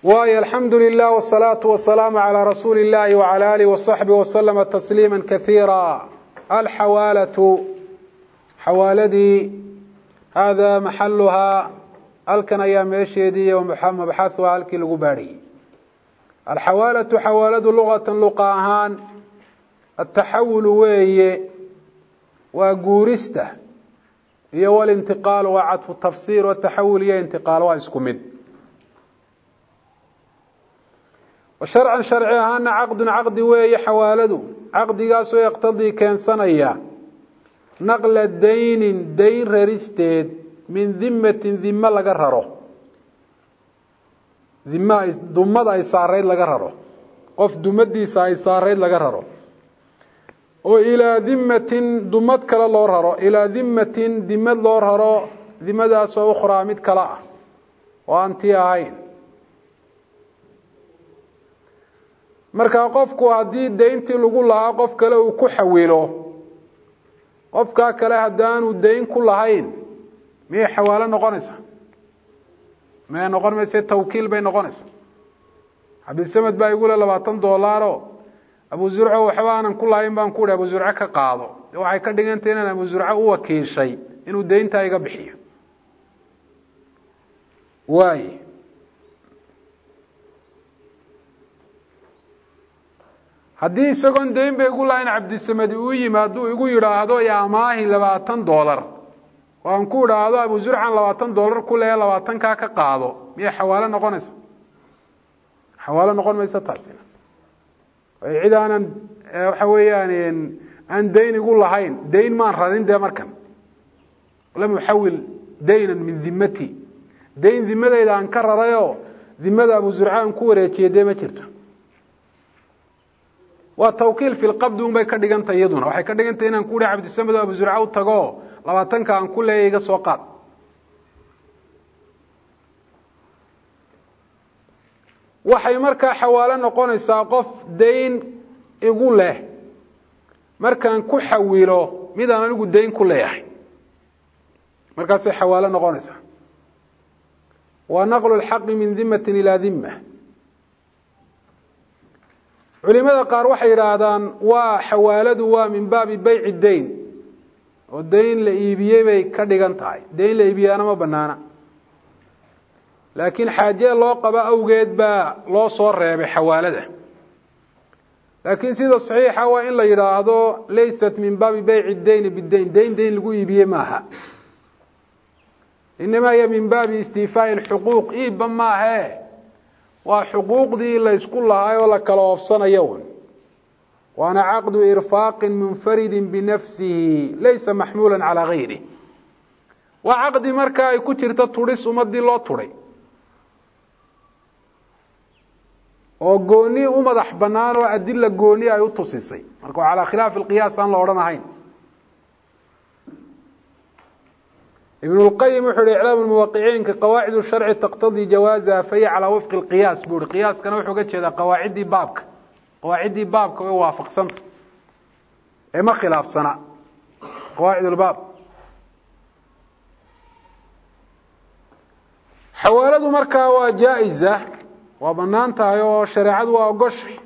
waayo alxamdu lilah wsalaatu wasalaamu calaa rasuuli illahi wacala alihi wasaxbi waslama tasliima kaiira alxawaalatu xawaaladii hada maxaluhaa halkan ayaa meesheedii mabxahuhaa halkii lagu baadhiyey alxawaalatu xawaaladu luqatan luqa ahaan ataxawulu weeye waa guurista iyo walintiqaal waa cadfu tafsiir wataxawul iyo intiqaal waa isku mid sharcan sharci ahaana caqdun caqdi weeye xawaaladu caqdigaasoo yaqtadii keensanaya naqla daynin dayn raristeed min dimatin dime laga raro dim dumada ay saarayd laga raro qof dumadiisa ay saarayd laga raro oo ilaa dimatin dumad kale loo raro ilaa dimatin dimad loo raro dimadaasoo ukhraa mid kale ah oo aan tii ahayn markaa qofku haddii dayntii lagu lahaa qof kale uu ku xawilo qofkaa kale haddaanu dayn ku lahayn miyay xawaalo noqonaysaa maya noqon mayse tawkiil bay noqonaysaa cabdisamed baa igu le labaatan doolaaro abu zurco waxba aanan ku lahayn baan ku hi abu zurco ka qaado waxay ka dhigantay inaan abu zurco u wakiishay inuu dayntaa iga bixiyo waay haddii isagoon dayn ba igu lahayn cabdisamedi uu yimaado igu yidhaahdo amaahi labaatan doolar oo aan ku idhaahdo abu zurcan labaatan doolar ku leeya labaatankaa ka qaado miyay xawaalo noqonaysa xawaalo noqon maysa taasina cid aanan waxa weeyaan aan dayn igu lahayn dayn maan rarin dee markan lam uxawil daynan min dimati dayn dimadayda aan ka rarayoo dimada abu zurca aan ku wareejiye dee ma jirto waa tawkiil fi lqabdi un bay ka dhigantay iyaduna waxay ka dhigantay inaan ku hi cabdisamed oo abu zurca u tago labaatanka aan ku leeya iga soo qaad waxay markaa xawaalo noqonaysaa qof dayn igu leh markaan ku xawilo midaan anigu dayn ku leeyahay markaasay xawaalo noqonaysaa waa naqlu lxaqi min dimatin ilaa dima culimada qaar waxay yidhaahdaan waa xawaaladu waa min baabi bayci dayn oo dayn la iibiyey bay ka dhigan tahay dayn la iibiyaana ma banaana laakiin xaaje loo qabo awgeed baa loo soo reebay xawaalada laakiin sida saxiixa waa in la yidhaahdo laysat min baabi bayci dayni bidayn dayn dayn lagu iibiyey maaha inamaa hiya min baabi istiifaai lxuquuq iibba maahe waa xuquuqdii la ysku lahaay oo la kala oofsanayo un waana caqdu irfaaqin munfaridi binafsihi laysa maxmuula calaa gayri waa caqdi marka ay ku jirto tudhis ummadii loo tudhay oo gooni u madax banaan oo adila gooni ay u tusisay marka calaa khilaafi lqiyaas aan la odhan ahayn ibn اlqayim wuxu uhi iclaam muwaqiciinka qawaacid sharci taqtadii jawaazaha fahiya calaa wifqi اlqiyaas bu uhi qiyaaskana wuxuu ga jeedaa qawaaciddii baabka qawaaciddii baabka way waafaqsanta ee ma khilaafsana qawaacid lbaab xawaaladu markaa waa jaa-iza waa banaan tahay oo shareecadu waa ogoshay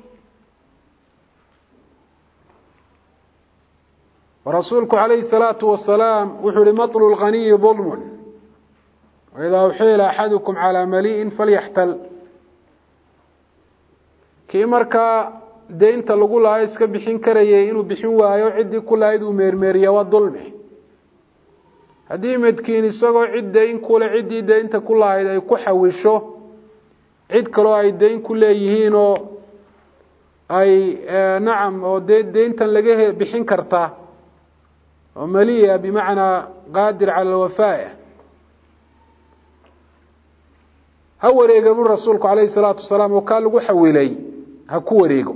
rasuulku عalayه الصalaaةu wasalaam wuxuu hi maطl اlganiyi ظulm wإidaa uxila axadukm calىa maliئin falyaxtal kii markaa deynta lagu lahaa iska bixin karayay inuu bixin waayo ciddii ku lahayd uu meermeeriya waa dulmi haddii midkiin isagoo cid dayn kule ciddii deynta ku lahayd ay ku xawisho cid kaloo ay dayn ku leeyihiin oo ay nacam oo de deyntan laga bixin karta oo maliya bimacnaa qaadir cala alwafaaya ha wareega buri rasuulku calayhi salaatu wasalaam oo kaa lagu xawilay ha ku wareego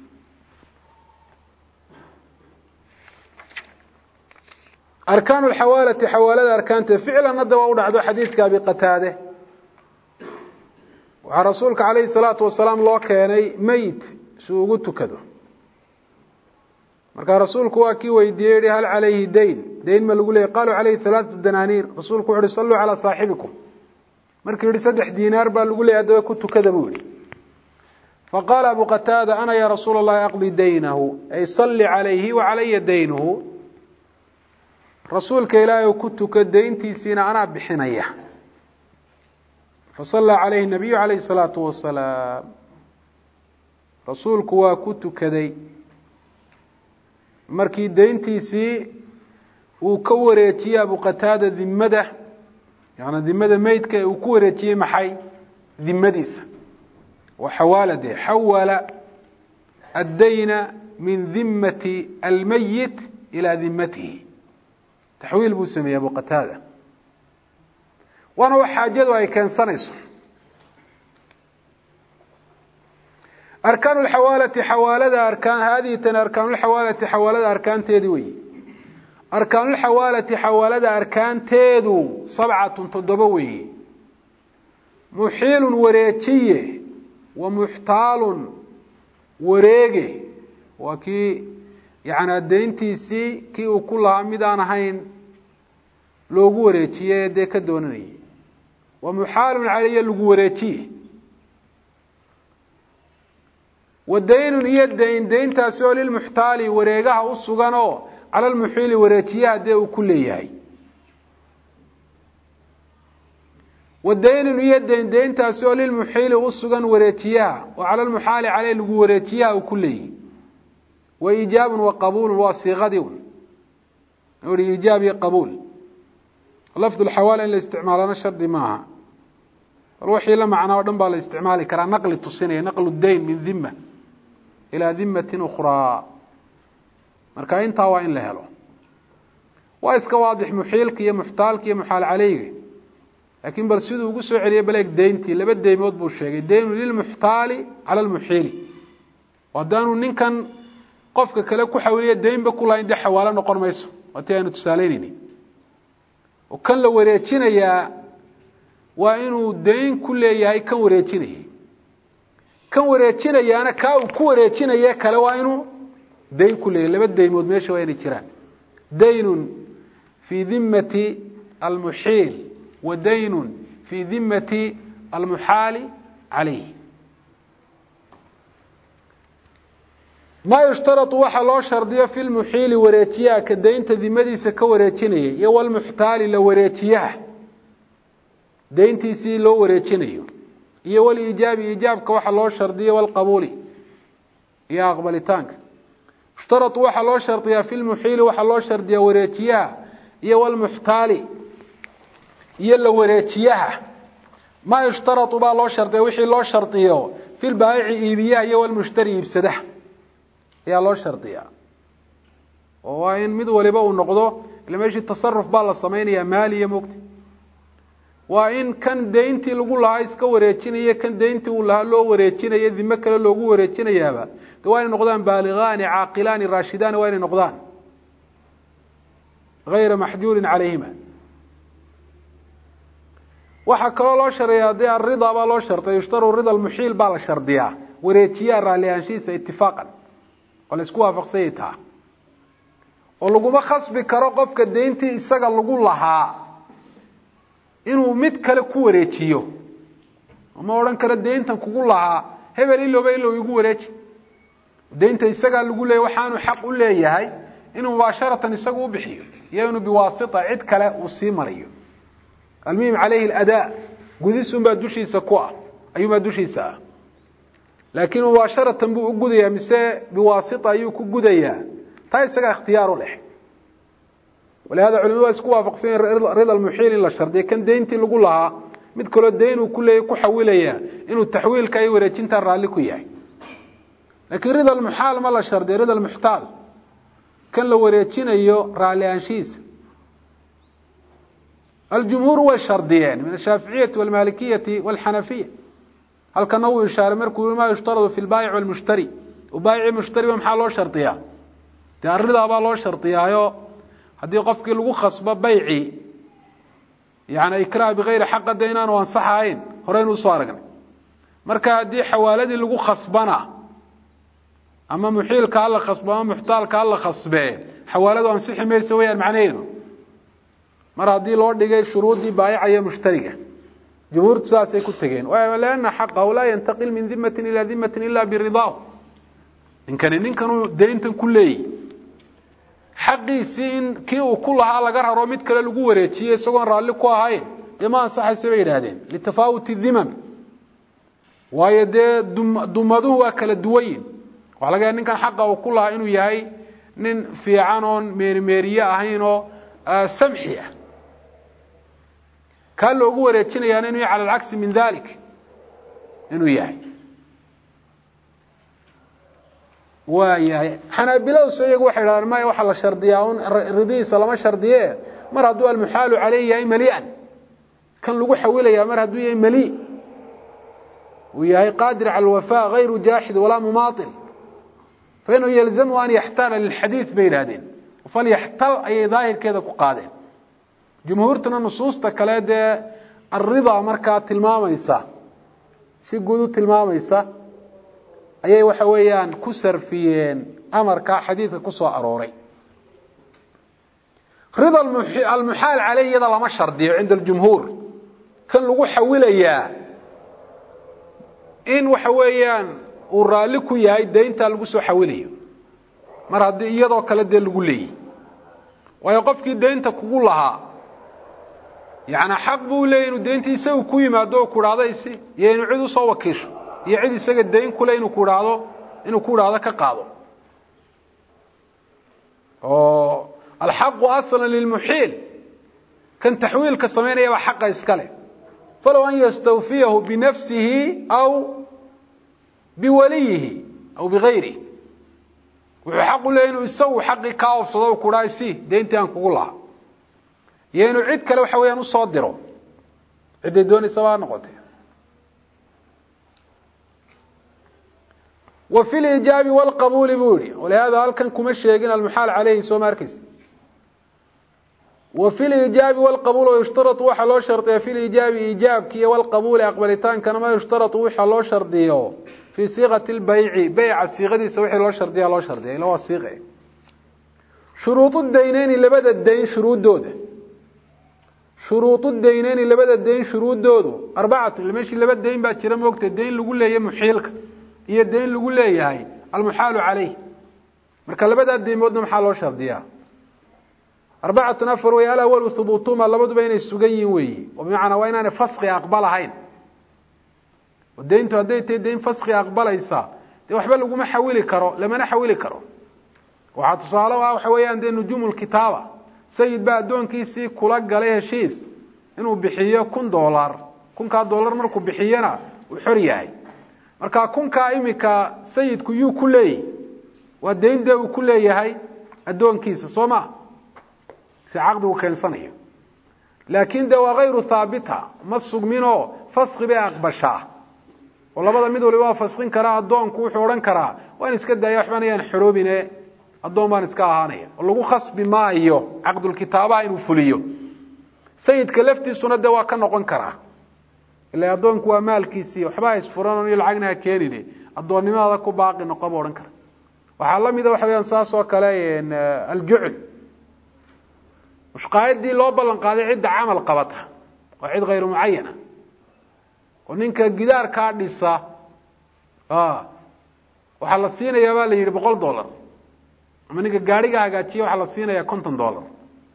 arkaan lxawaalati xawaalada arkaanteed ficlan hadda waa u dhacdo xadiidka abi qataade waxaa rasuulka calayhi salaatu wasalaam loo keenay meyt si uu ugu tukado markaa rasuulku waa kii weydiiyey yihi hal calayhi dayn dayn ma lagu leeyay qaluu calayhi halaaثatu danaaniir rasuulku wuxu uhi salluu calaa saaxibikum markuu yihi saddex diinaar baa lagu leeyay haddaba ku tukada buu yihi faqaala abu qataada ana ya rasuula اllahi aqdi daynahu ay salli calayhi wa calaya daynuhu rasuulka ilaahay ou ku tuka dayntiisiina anaa bixinaya fasallaa calayhi nabiyu calayhi الsalaatu wasalaam rasuulku waa ku tukaday markii dayntiisii uu ka wareejiyey abu qataada dimada yaani dimada meydka ee uu ku wareejiyey maxay dimadiisa waa xawaalade xawala addayna min dimati almayit ilaa dimatihi taxwiil buu sameeyey abu qataada waana wax xaajadu ay keensanayso arkaan lxawaalati xawaalada arkaan haadihi tani arkaanulxawaalati xawaalada arkaanteedi weyi arkaanulxawaalati xawaalada arkaanteedu sabcatun toddoba weeye muxiilun wareejiye wa muxtaalun wareege waa kii yani dayntiisii kii uu ku lahaa mid aan ahayn loogu wareejiye ee dee ka doonanayay wa muxaalun calaya lagu wareejiye wa daynun iyo dayn dayntaasi oo lilmuxtaali wareegaha u sugan oo cala lmuxiili wareejiyaha dee uu ku leeyahay wa daynun iyo dayn dayntaasi oo lilmuxiili u sugan wareejiyaha oo cala lmuxaali caleyh lagu wareejiyaha uu ku leeyahay wa iijaabun wa qabuulun waa siiqadii un i iijaab iyo qabuul lafdu lxawaala in la isticmaalana shardi maaha bal wixii la macnaa o dhan baa la isticmaali karaa naqli tusinaya naqlu dayn min dima ilaa dimatin ukhraa marka intaa waa in la helo waa iska waadix muxiilka iyo muxtaalka iyo muxaal caleyga laakiin bal siduu ugu soo celiyay baleeg deyntii laba deymood buu sheegay daynu lilmuxtaali cala lmuxiili haddaanu ninkan qofka kale ku xawiliya deynba ku lahayn dee xawaalo noqon mayso waa tii aynu tusaaleynayni oo kan la wareejinayaa waa inuu dayn ku leeyahay kan wareejinayay kan wareejinayaana kaa uu ku wareejinaye kale waa inuu dayn ku leeyahy laba daymood meesha waa inay jiraan daynun fii dimati almuxiil wa daynun fii dimati almuxaali calayh maa yushtarau waxa loo shardiyo fi lmuxiili wareejiyaha ka daynta dimadiisa ka wareejinayay iyo walmuxtaali la wareejiyaha dayntiisii loo wareejinayo iyo waliijaabi iijaabka waxa loo shardiyo walqabuuli iyo aqbalitaanka yushtarau waxaa loo shardiyaa fi lmuxiili waxaa loo shardiyaa wareejiyaha iyo walmuxtaali iyo la wareejiyaha maa yushtarau baa loo shardiya wixii loo shardiyo fi lbaayici iibiyaha iyo walmushtari iibsadaha ayaa loo shardiyaa oo waa in mid waliba uu noqdo ila meeshii tasaruf baa la samaynayaa maaliya mogta waa in kan dayntii lagu lahaa iska wareejinaya kan dayntii uu lahaa loo wareejinaya dime kale loogu wareejinayaaba de waa inay noqdaan baaligaani caaqilaani raashidaani waa inay noqdaan gayra maxjuurin calayhima waxaa kaloo loo shardiyaa dee arida baa loo shardiya yushtaru rida almuxiil baa la shardiyaa wareejiyaha raalli ahaanshihiisa itifaaqan oo la isku waafaqsanyay taa oo laguma khasbi karo qofka dayntii isaga lagu lahaa inuu mid kale ku wareejiyo ma odhan karo dayntan kugu lahaa hebel ilowba ilow igu wareeji daynta isagaa lagu leeyay waxaanu xaq u leeyahay inuu mubaasharatan isagu u bixiyo iyo inuu biwaasita cid kale uu sii mariyo almuhim calayhi aladaa gudis unbaa dushiisa ku ah ayuunbaa dushiisa ah laakiin mubaasharatan buu u gudayaa mise biwaasita ayuu ku gudayaa taa isagaa ikhtiyaaru leh walihada culimadu waa isku waafaqsanya rida almuxiil in la shardiya kan dayntii lagu lahaa mid kaloo dayn uu ku leeyay ku xawilaya inuu taxwiilka iyo wareejintaa raalli ku yahay laakiin rida almuxaal ma la shardiya rida almuxtaal kan la wareejinayo raalli aanshihiisa aljumhuur way shardiyeen min ashaaficiyati walmalikiyati walxanafiya halkana wuu ishaaray markuu yii ma yushtaradu fi lbaayic walmushtari baayici mushtariba maxaa loo shardiyaa dee arridaa baa loo shardiyaayo haddii qofkii lagu khasbo bayci yani ikrah bigayri xaqa de inaanu ansaxahayn horeynu usoo aragnay marka haddii xawaaladii lagu khasbana ama muxiilka hala khasbo ama muxtaalka hala khasbee xawaaladu ansixi maysa weyaan macnaheedu mar haddii loo dhigay shuruuddii baayica iyo mushtariga jumhuurtu saasay ku tegeen lianna xaqahu laa yantaqil min dimatin ilaa dimatin ila biridaahu ninkani ninkanuu dayntan ku leeyihi xaqiisii in kii uu ku lahaa laga raro mid kale lagu wareejiye isagoon raalli ku ahayn dee ma ansaxaysa bay yidhaahdeen litafaawuti dimam waayo dee dumaduhu waa kala duwanyin waxa laga yahay ninkan xaqa uu ku lahaa inuu yahay nin fiican oon meerimeeriye ahayn oo samxi ah kaa loogu wareejinayaana inuu yahay cala alcagsi min dalik inuu yahay waa yahay xanaabiladu iyagu waxay dhahdeen maya waxaa la shardiyaa un ridihiisa lama shardiye mar hadduu almuxaalu caleyh yahay malian kan lagu xawilaya mar hadduu yahay mali uu yahay qaadir cala alwafa gayru jaaxid walaa mumaail fainahu yalzamu an yaxtaala lilxadiid bay yidhahdeen falyaxtal ayay daahirkeeda ku qaadeen jumhuurtuna nusuusta kale dee alridaa markaa tilmaamaysa si guud u tilmaamaysa ayay waxa weeyaan ku sarfiyeen amarkaa xadiidka ku soo arooray rida almuxaal caleyh iyada lama shardiyo cinda aljumhuur kan lagu xawilayaa in waxa weeyaan uu raalli ku yahay dayntaa lagu soo xawilayo mar haddii iyadoo kale dee lagu leeyihi waayo qofkii daynta kugu lahaa yani xaq buu leeyay inuu dayntii isagu ku yimaado oo ku dhahdo isi iyo inuu cid usoo wakiisho iyo cid isaga dayn kule inuu ku dhahdo inuu ku dhahdo ka qaado oo alxaqu aslan lilmuxiil kan taxwiilka samaynaya baa xaqa iska leh falow an yastawfiyahu binafsihi aw biwaliyihi aw bigayrihi wuxuu xaq u leeyay inuu isagu xaqii kaa ofsado ku dhaha isi dayntii aan kugu lahaa iyo inuu cid kale waxa weeyaan usoo diro cidday doonaysa baa noqotay wa fi lijaabi wlqabuuli buu yihi walihada halkan kuma sheegin almuxaal caleyhi soo ma arkeysa wa fi lijaabi wlqabuul yushtarau waxaa loo shardiya fi lijaabi iijaabki iyo wlqabuuli aqbalitaankana ma yushtarau waxa loo shardiyo fii siiqati lbayci beyca siiqadiisa wixii loo shardiya loo shardiya ila waa siiqe shuruudu dayneyni labada dayn shuruudooda shuruudu dayneyni labada dayn shuruudoodu arbacatu meeshii laba dayn baa jira moogta dayn lagu leeyahy muxiilka iyo dayn lagu leeyahay almuxaalu caleyh marka labadaa deymoodna maxaa loo shardiyaa arbacatun afar wey alawalu hubuutuma labaduba inay sugan yihin weeyi oo bimacnaa waa inaanay faski aqbalahayn oo dayntu hadday tahay dayn faski aqbalaysa dee waxba laguma xawili karo lamana xawili karo waxaa tusaale ah waxa weeyaan dee nujuumu lkitaaba sayid baa addoonkiisii kula galay heshiis inuu bixiyo kun dolar kunkaa dolar markuu bixiyana uu xor yahay marka kunkaa imika sayidku yuu ku leeyahy waa dayn dee uu ku leeyahay addoonkiisa soo ma si caqdigu keensanayo laakin de waa hayru haabita ma sugminoo faski bay aqbashaa oo labada mid waliba waa faskin karaa addoonku wuxuu odhan karaa waan iska daaya waxbaan ayaan xoroobine addoon baan iska ahaanaya oo lagu khasbi maayo caqdulkitaabaha inuu fuliyo sayidka laftiisuna de waa ka noqon karaa ila addoonku waa maalkiisii waxba isfuran iyo lacagna ha keenine addoonnimadaada ku baaqi noqo ba odhan kara waxaa la mida waxa weyaan saas oo kale aljucl mushqaayadii loo ballan qaaday cidda camal qabata waa cid hayru mucayana oo ninka gidaarkaa dhisa waxaa la siinayaa baa la yidhi boqol dollar ama ninka gaadhiga hagaajiya waxaa la siinayaa konton dollar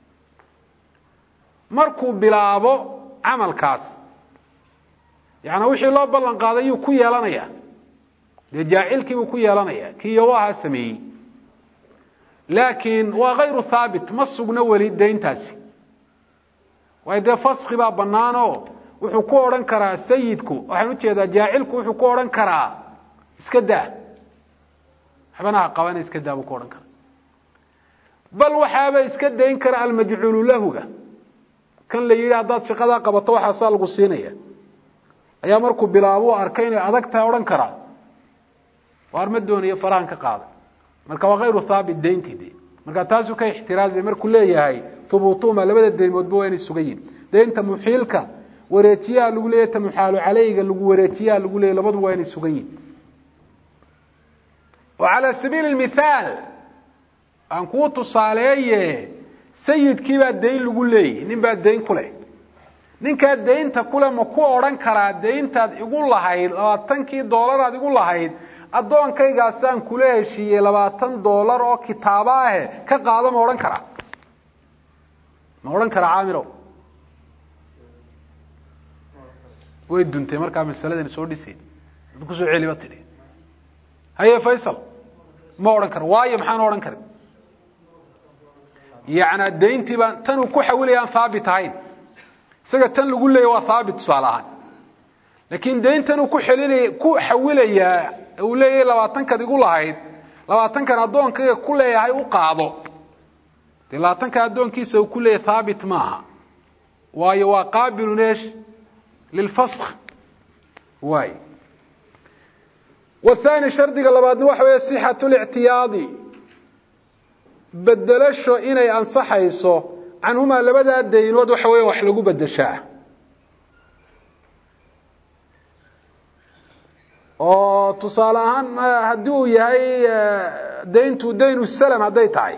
markuu bilaabo camalkaas yaani wixii loo ballan qaaday yuu ku yeelanaya dee jaacilkiibuu ku yeelanaya kii yowahaa sameeyey laakiin waa hayru haabit ma sugno weli dayntaasi waayo dee faski baa banaanoo wuxuu ku odhan karaa sayidku waxaan ujeedaa jaacilku wuxuu ku odhan karaa iska daa waxbana ha qabana iska daa buu ku odhan karaa bal waxaaba iska dayn kara almajcuulu lahuga kan la yidhi haddaad shaqadaa qabato waxaasaa lagu siinaya ayaa markuu bilaabo arkay inay adag tahay odhan karaa waar ma doonayo farahan ka qaaday marka waa hayru haabit dayntii de marka taasuu ka ixtiraazay markuu leeyahay hubuutuma labada deymoodba waa inay sugan yihin daynta muxiilka wareejiyaha lagu leeyahy ta muxaalu caleyga lagu wareejiyaha lagu leeyahy labadu waa inay sugan yihin oo calaa sabiili mithaal aan kuu tusaaleeye sayidkii baa dayn lagu leeyahy nin baa dayn ku leh ninkaa daynta kule ma ku odhan karaa dayntaad igu lahayd labaatankii doolaraad igu lahayd addoonkaygaasaan kula heshiiyey labaatan doolar oo kitaabo ahe ka qaado ma odhan karaa ma odhan karaa caamirow way duntay markaa masaladan soo dhisayn dad kusoo celiba tidhi haye faysal ma odhan karo waayo maxaan odhan karin yacnaa dayntii baan tan uu ku xawilaya aan haabit ahayn isaga tan lagu leeya waa haabit tusaale ahaan laakiin dayntan uu ku xelinaya ku xawilayaa uu leeyahay labaatankaad igu lahayd labaatankan addoonkayga ku leeyahay u qaado dee labaatanka addoonkiisa uu ku leeyahay haabit maaha waayo waa qaabilun eesh lilfask waay wathani shardiga labaadna waxa weeye sixatu lictiyaadi bedelasho inay ansaxayso canhumaa labadaa daynood waxa weya wax lagu bedeshaa oo tusaale ahaan haddii uu yahay dayntu daynu salam hadday tahay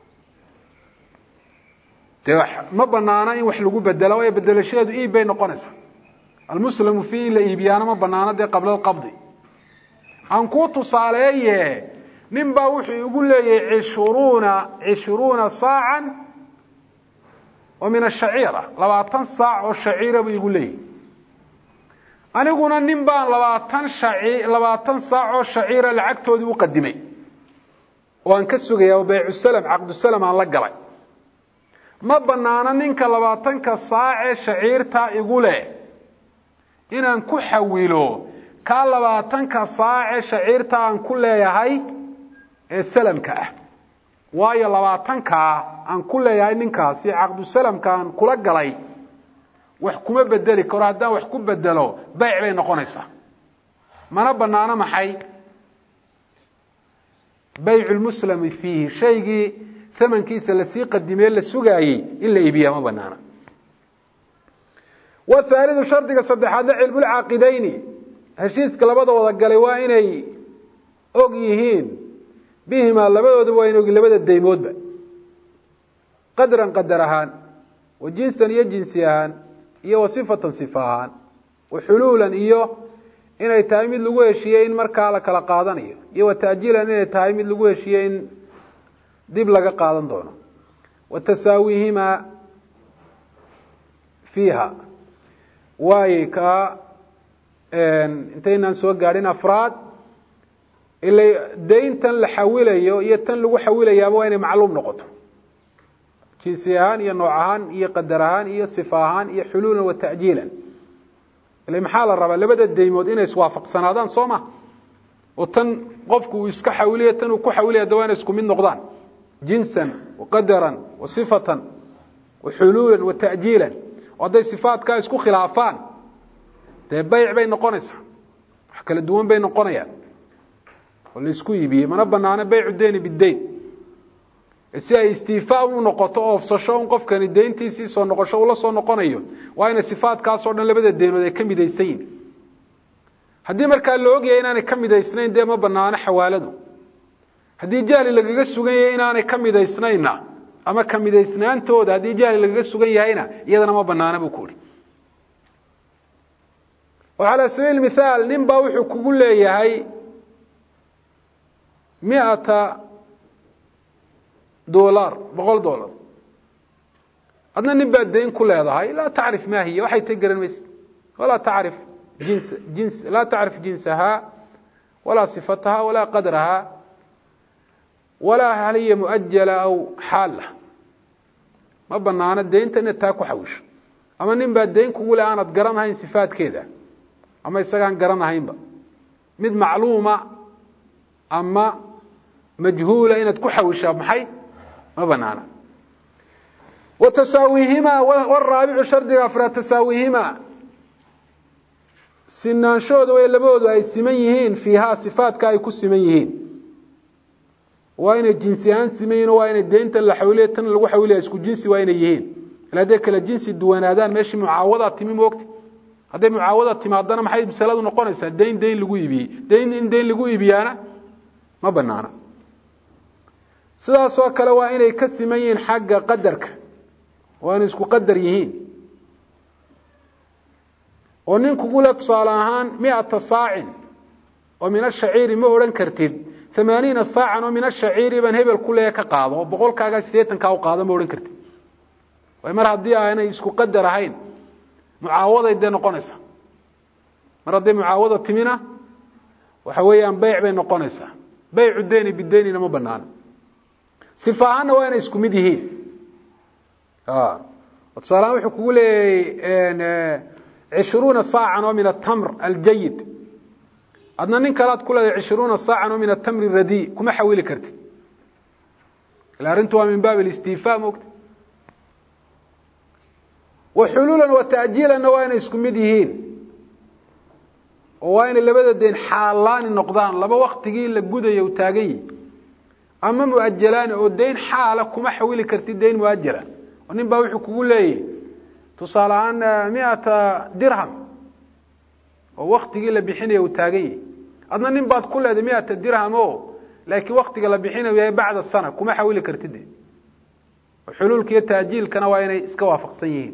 dee ma banaana in wax lagu bedela waayo bedelashadeedu iib bay noqonaysaa almuslamu fii in la iibiyaana ma banaano dee qabla alqabdi aan kuu tusaaleeye nin baa wuxuu igu leeyahay cishruuna cishruuna saacan oo min ashaciira labaatan saac oo shaciira buu igu leeyahy aniguna nin baan labaatan shaci labaatan saac oo shaciira lacagtoodii u qadimay oo aan ka sugaya oo baycusalam caqdusalam aan la galay ma banaano ninka labaatanka saacee shaciirtaa igu leh inaan ku xawilo kaa labaatanka saacee shaciirta aan ku leeyahay ee salamka ah waayo labaatankaa aan ku leeyahay ninkaasi caqdusalamka aan kula galay wax kuma bedeli karo haddaan wax ku bedelo bayc bay noqonaysaa mana banaano maxay baycu lmuslami fiihi shaygii amankiisa lasii qadimee la sugaayey in la iibiya ma banaana wthaalidu shardiga saddexaadna cilmulcaaqidayni heshiiska labada wada galay waa inay og yihiin bihimaa labadooduba waa inay og labada daymoodba qadran qadar ahaan wa jinsan iyo jinsi ahaan iyo wa sifatan sifa ahaan wa xuluulan iyo inay tahay mid lagu heshiiyey in markaa la kala qaadanayo iyo wa ta'jiilan inay tahay mid lagu heshiiyey in dib laga qaadan doono wa tasaawihimaa fiiha waaye kaa intaynaan soo gaadhin afraad ila dayntan la xawilayo iyo tan lagu xawilayaaba waa inay macluum noqoto jinsi ahaan iyo nooc ahaan iyo qadar ahaan iyo sifa ahaan iyo xuluulan wa ta'jiilan ila maxaa la rabaa labada daymood inay iswaafaqsanaadaan soo ma oo tan qofku uu iska xawilaya tan uu ku xawilaya da waa inay isku mid noqdaan jinsan wa qadaran wa sifatan wa xuluulan wa ta'jiilan oo hadday sifaatkaa isku khilaafaan dee bayc bay noqonaysaa wax kala duwan bay noqonayaan oo laisku iibiyey mana banaano baycu deni bidayn si ay istiifaa u noqoto oofsasho un qofkani deyntiisii soo noqosho ula soo noqonayo waa inay sifaatkaasoo dhan labada deynood ay ka midaysan yihin haddii markaa la ogyahay inaanay ka midaysnayn dee ma banaano xawaaladu haddii jahli lagaga sugan yahay inaanay ka midaysnayna ama ka midaysnaantooda haddii jahli lagaga sugan yahayna iyadana ma banaana buu ku uhi oo calaa sabiil mithaal nin baa wuxuu kugu leeyahay miata dolar boqol dollar adna nin baa dayn ku leedahay laa tacrif ma hiya waxay ta garan maysid walaa tacrif jins jins laa tacrif jinsahaa walaa sifataha walaa qadrahaa walaa hal hiya muajala aw xaala ma banaano daynta inaad taa ku xawisho ama nin baa dayn kugu le aanad garanahayn sifaadkeeda ama isagaan garanahaynba mid macluuma ama majhuula inaad ku xawishaa maxay ma banaana wa tasaawihimaa waraabicu shardiga afraad tasaawihimaa sinaanshooda way labadoodu ay siman yihiin fiihaa sifaadka ay ku siman yihiin waa inay jinsi ahaan siman yihin waa inay deyntan la xawiliya tan lagu xawilaya isku jinsi waa inay yihiin ila hadday kala jinsi duwanaadaan meeshii mucaawadaa timi moogta hadday mucaawada timaadana maxay masaladu noqonaysaa dayn dayn lagu iibiyey dayn in dayn lagu iibiyaana ma banaana sidaasoo kale waa inay ka siman yihiin xagga qadarka waa inay isku qadar yihiin oo nin kugu le tusaale ahaan miata saacin oo min ashaciiri ma odhan kartid amaaniina saacan oo min ashaciiri baan hebel ku leeya ka qaado oo boqolkaagaa siddeetankaa u qaado ma odhan kartid way mar haddii aanay isku qadar ahayn mucaawaday dee noqonaysaa mar hadday mucaawada timina waxa weeyaan beyc bay noqonaysaa beycu deni bidenina ma banaano sifa ahaanna waa inay isku mid yihiin tusaalahaan wuxuu kugu leeyahay cishruuna saacan oo min atamr aljayid adna nin kalead ku leedahay cishruuna saacan oo min atamri radi kuma xawili kartid ila arrintu waa min baab alistifa mogta wa xuluulan wa ta'jiilanna waa inay isku mid yihiin oo waa inay labada deen xaalaani noqdaan laba waktigii la gudayo u taagan yihi ama muajalaani oo dayn xaala kuma xawili kartid dayn muajala oo nin baa wuxuu kugu leeyahy tusaale ahaan miata dirham oo waktigii la bixinayo uu taagan yahi adna nin baad ku leedahay miata dirham o laakiin waktiga la bixinayo yahay bacda sana kuma xawili kartid de xuluulka iyo taajiilkana waa inay iska waafaqsan yihiin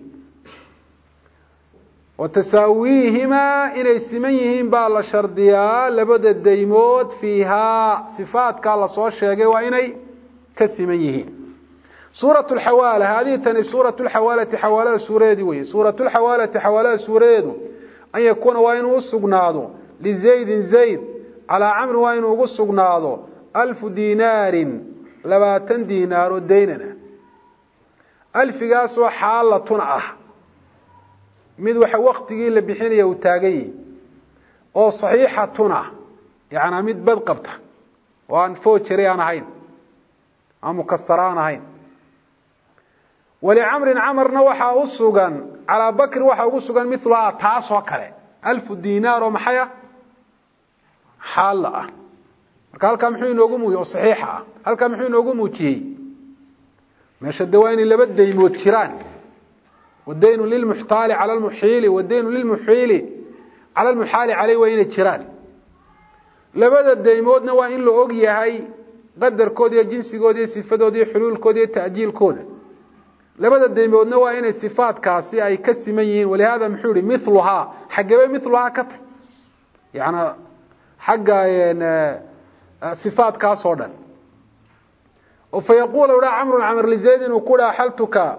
wa tasaawiihimaa inay siman yihiin baa la shardiyaa labada daymood fiihaa sifaatkaa lasoo sheegay waa inay ka siman yihiin suurat lxawaala haadihi tani suurat lxawaalati xawaalada suuradeedii weye suurat lxawaalati xawaalada suuradeedu an yakuuna waa inuu usugnaado lizaydin zayd calaa camrin waa inuu ugu sugnaado alfu dinaarin labaatan diinaar oo daynana alfigaasoo xaalatun ah mid waxa waktigii la bixinaya uu taagan yihi oo saxiixatun ah yacanaa mid bad qabta oo aan foojari aan ahayn aan mukasara aan ahayn walicamrin camarna waxaa u sugan calaa bakrin waxaa ugu sugan miluhaa taasoo kale alfu dinaar oo maxaya xaalla ah marka halkaa muxuu inoogu muujiye oo saxiixa ah halkaa muxuu inoogu muujiyey meesha de waa inay laba daymood jiraan wadaynu lilmuxtaali cala lmuxiili wadaynu lilmuxiili cala lmuxaali caleyh waa inay jiraan labada daymoodna waa in la og yahay qadarkooda iyo jinsigooda iyo sifadooda iyo xuluulkooda iyo ta'jiilkooda labada daymoodna waa inay sifaatkaasi ay ka siman yihiin walihaada muxuu yihi miluhaa xaggebe miluhaa ka tag yana xagga sifaatkaas oo dhan oo fa yaquula dha camrun camr lizayd inuu ku dha xaltuka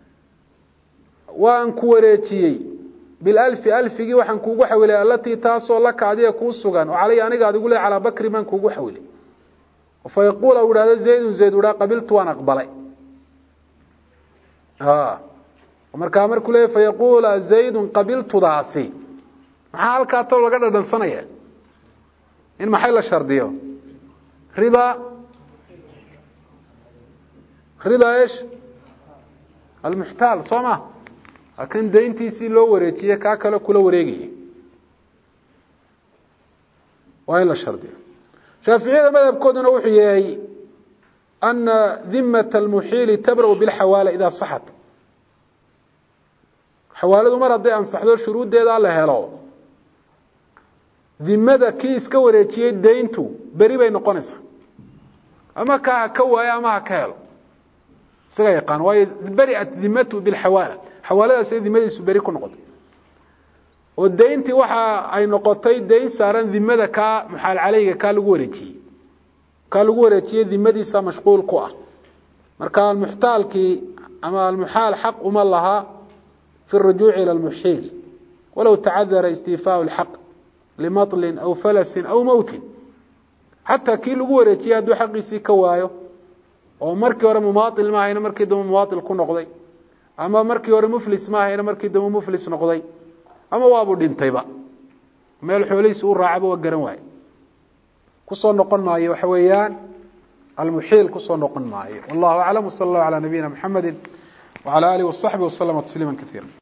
waan ku wareejiyey bilalfi alfigii waxaan kuugu xawilay alatii taasoo laka adiga kuu sugan oo calay aniga adigu le calaa bakri baan kuugu xawilay fa yaquula u ihahdo zaydun zayd u dhaa qabiltu waan aqbalay markaa markuu leey fa yaquula zaydun qabiltudaasi maxaa halkaa talo laga dhadhansanaya in maxay la shardiyo rida rida esh almuxtaal soo ma kan dayntiisii loo wareejiye kaa kale kula wareegaya waa in la shardiyo shaaficiyada madhabkooduna wuxuu yahay ana dimat almuxiili tabra'u bilxawaala idaa saxat xawaaladu mar hadday ansaxdo shuruuddeeda la helo dimada kii iska wareejiyey dayntu beri bay noqonaysaa ama ka ha ka waayo ama ha ka helo isaga yaqaan waayo beriat dimatu bilxawaala xawaaladaasay dimadiisu beri ku noqotay oo dayntii waxa ay noqotay dayn saaran dimada kaa muxaal caleyga kaa lagu wareejiyey kaa lagu wareejiyey dimadiisa mashquul ku ah marka almuxtaalkii ama almuxaal xaq uma laha fi rujuuci ila lmuxiil walow tacadara istiifaau lxaq limaطlin aw falasin aw mowtin xataa kii lagu wareejiyey hadduu xaqiisii ka waayo oo markii hore mumaail ma ahayna markii dambe mumaail ku noqday ama markii hore muflis ma ahayna markii dambe muflis noqday ama waabuu dhintayba meel xoolihiisu u raacaba waa garan waaye kusoo noqon maayo waxa weeyaan almuxiil kusoo noqon maayo wallahu aclam wsala allahu calaa nabiyina mxamedi wcala alih wasaxbi waslama tasliima kaiira